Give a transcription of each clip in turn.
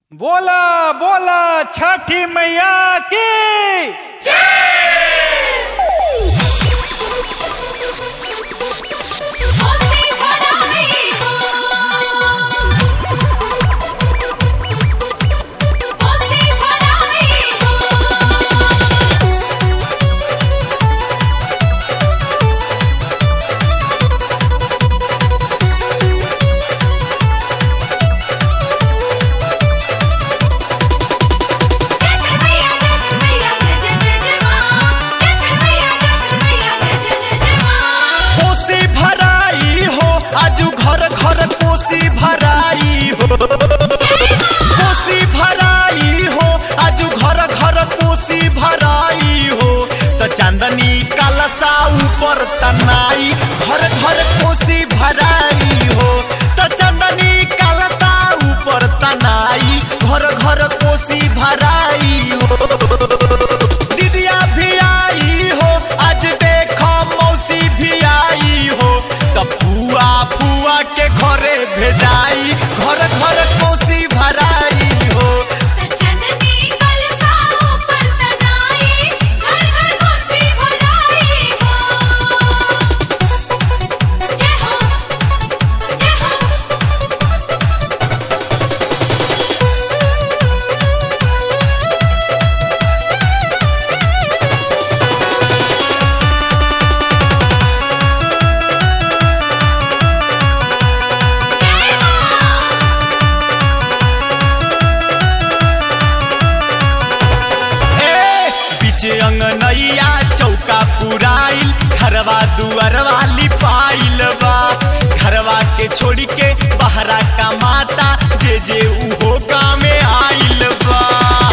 बोला बोला छठी मैया की ओसे भराई हो ओसे भराई हो जय छठैया जय छठैया जय जय जय जय मां जय छठैया जय छठैया जय जय जय जय मां कोसी भराई हो आजू घर घर कोसी भराई हो कोसी भराई हो आजू घर घर कोसी भराई हो त चांदनी कलसा ऊपर तनाई घर घर कोसी भराई हो त चांदनी कलसा ऊपर तनाई घर घर कोसी भराई हो दीदिया भी आई हो आज देखो मौसी भी आई हो त फुआ फुआ के घरे भेजाई घर घर कोसी भराई हो चंदनी कलसा ऊपर तनाई घर घर कोसी भराई हो जय हो जय हो जय मां ए पीछे अंगनैया चौका पुराइल घरवा दुअरवा लिपाइल बा घरवा के छोड़ी के बहरा का माता जे जे उहो गामे आइल बा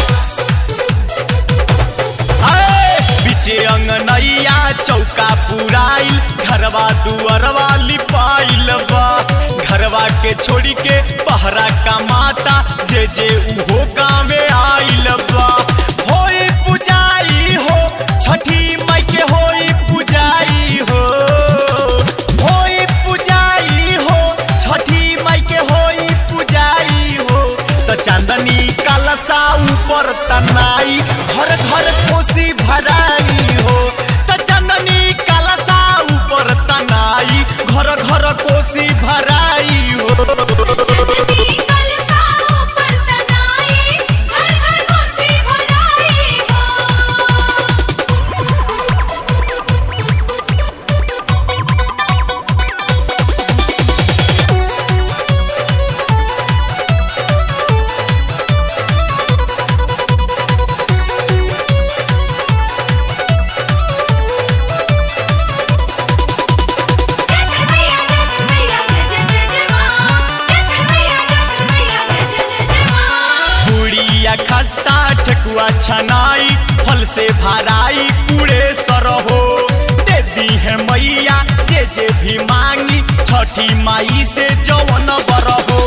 ए, पीछे अंगनैया चौका पुराइल घरवा दुअरवा लिपाइल बा घरवा के छोड़ी के बहरा का माता जे जे उहो गावे आइल बा होई पुजाई हो छठी माई के होई पुजाई हो होई पुजाई हो छठी माई के होई पुजाई हो त चांदनी कलसा ऊपर तनाई घर घर कोसी भराई हो त चांदनी कलसा ऊपर तनाई घर घर कोसी भराई हो चंदनी कलसा ऊपर तनाई घर घर कोसी भराई हो जय छठैया जय छठैया जय जय जय जय मां जय छठैया जय छठैया जय जय जय जय मां पूड़िया खस्ता ठेकुआ छनाई फल से भराई पूरे सरहो दे दी है मैया जे जे भी मांगी छठी माई से जवन बरहो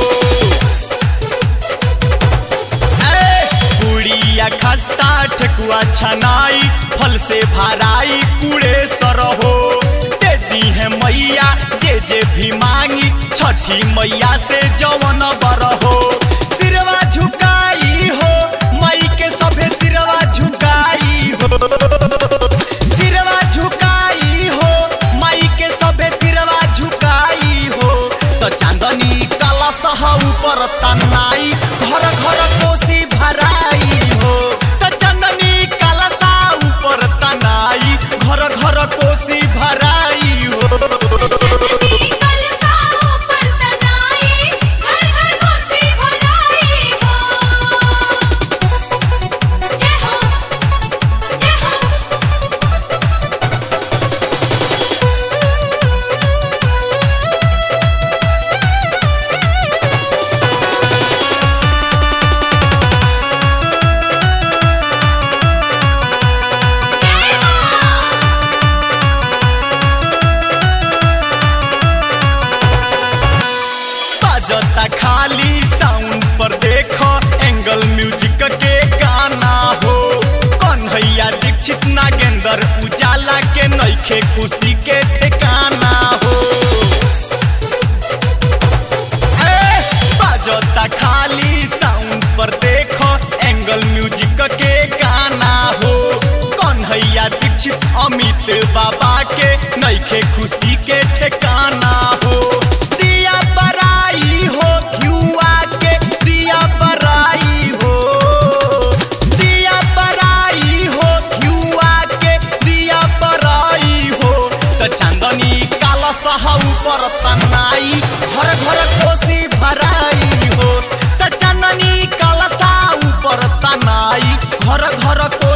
ए, पूड़िया खस्ता ठेकुआ छनाई फल से भराई पूरे सरहो दे दी है मैया जे जे भी मांगी छठी मैया से जवन बरहो सिरवा झुकाई हो माई के सभे सिरवा झुकाई हो सिरवा झुकाई हो माई के सभे सिरवा झुकाई हो त चांदनी कलश ऊपर तनाई घर घर कोसी भराई हो त चांदनी कलशा ऊपर तनाई घर घर कोसी भराई हो चंदनी कलसा ऊपर तनाई घर घर कोसी भराई हो जय हो जय हो जय मां बाजता खाली साउंड पर देखो एंगल म्यूजिक के गाना हो कन्हैया दीक्षित नागेंद्र उजाला के नईखे खुशी के ठिकाना हो ए, बाजता खाली साउंड पर दे कार्तिक के गाना हो कन्हैया दीक्षित अमित बाबा के नैखे खुशी के ठिकाना हो दिया बराई हो घिउआ के दिया बराई हो दिया बराई हो घिउआ के दिया बराई हो त चांदनी काला सहा ऊपर तनाई घर घर कोसी भराई हो त चांदनी काला सा ऊपर तनाई घर घर को